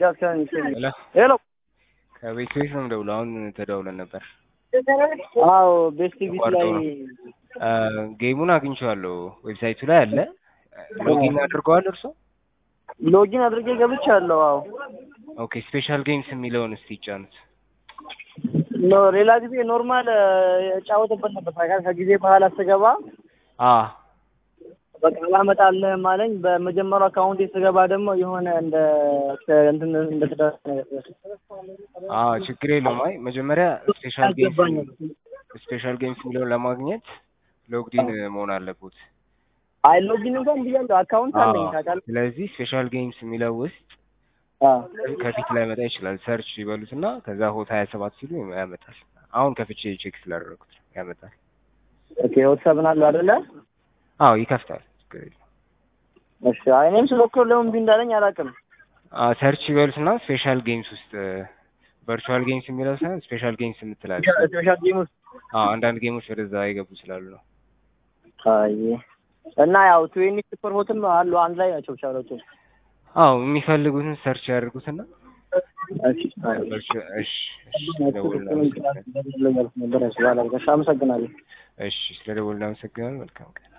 just can ሄሎ ሄሎ ከቤት ቤት ነው የምደውለው። አሁን ተደውለን ነበር። አዎ ቤስት ቢት ተቋርጦ ላይ ነው። አ፣ ጌሙን አግኝቼዋለሁ። ዌብሳይቱ ላይ አለ። ሎጊን አድርገዋል እርሶ? ሎጊን አድርጌ ገብቻለሁ። አዎ ኦኬ። ስፔሻል ጌምስ የሚለውን እስቲ ይጫኑት። ኖ ሌላ ጊዜ ኖርማል እጫወትበት ነበር ታውቃለህ። ከጊዜ በኋላ ስገባ አ በቃ አላመጣልህም አለኝ። በመጀመሪያው አካውንቴ ስገባ ደግሞ የሆነ እንደ እንትን እንደ ትዳር ነገር አ ችግር የለውም። አይ መጀመሪያ ስፔሻል ጌምስ አልገባኝም። ስፔሻል ጌምስ የሚለውን ለማግኘት ሎግዲን መሆን አለበት። አይ ሎጊን እንኳን ብያለሁ። አካውንት አለኝ ታውቃለህ። ስለዚህ ስፔሻል ጌምስ የሚለው ውስጥ አዎ ከፊት ላይ መጣ ይችላል። ሰርች ይበሉትና ከዛ ሆት ሀያ ሰባት ሲሉ ያመጣል። አሁን ከፍቼ ቼክ ስላደረጉት ነው ያመጣል። ኦኬ ወትሰብን አለው አይደለ? አዎ ይከፍታል። ችግር የለውም። እሺ አይ እኔም ስሞክር ለምን እምቢ እንዳለኝ አላውቅም። አ ሰርች ይበሉትና ስፔሻል ጌምስ ውስጥ ቨርቹዋል ጌምስ የሚለው ሳይሆን ስፔሻል ጌምስ የምትላለች። ስፔሻል ጌም ውስጥ አዎ አንዳንድ ጌሞች ወደዛ የገቡ ስላሉ ነው። አይ እና ያው ትዌኒ ሱፐር ሆትም አሉ አንድ ላይ ናቸው ቻሎቹ። አዎ የሚፈልጉትን ሰርች ያደርጉትና እሺ አይ ቨርቹ- እሺ እሺ ስለደወልን አመሰግናለሁ። ነበር እሺ ባላ እሺ አመሰግናለሁ። እሺ ስለደወልን አመሰግናለሁ። መልካም ቀን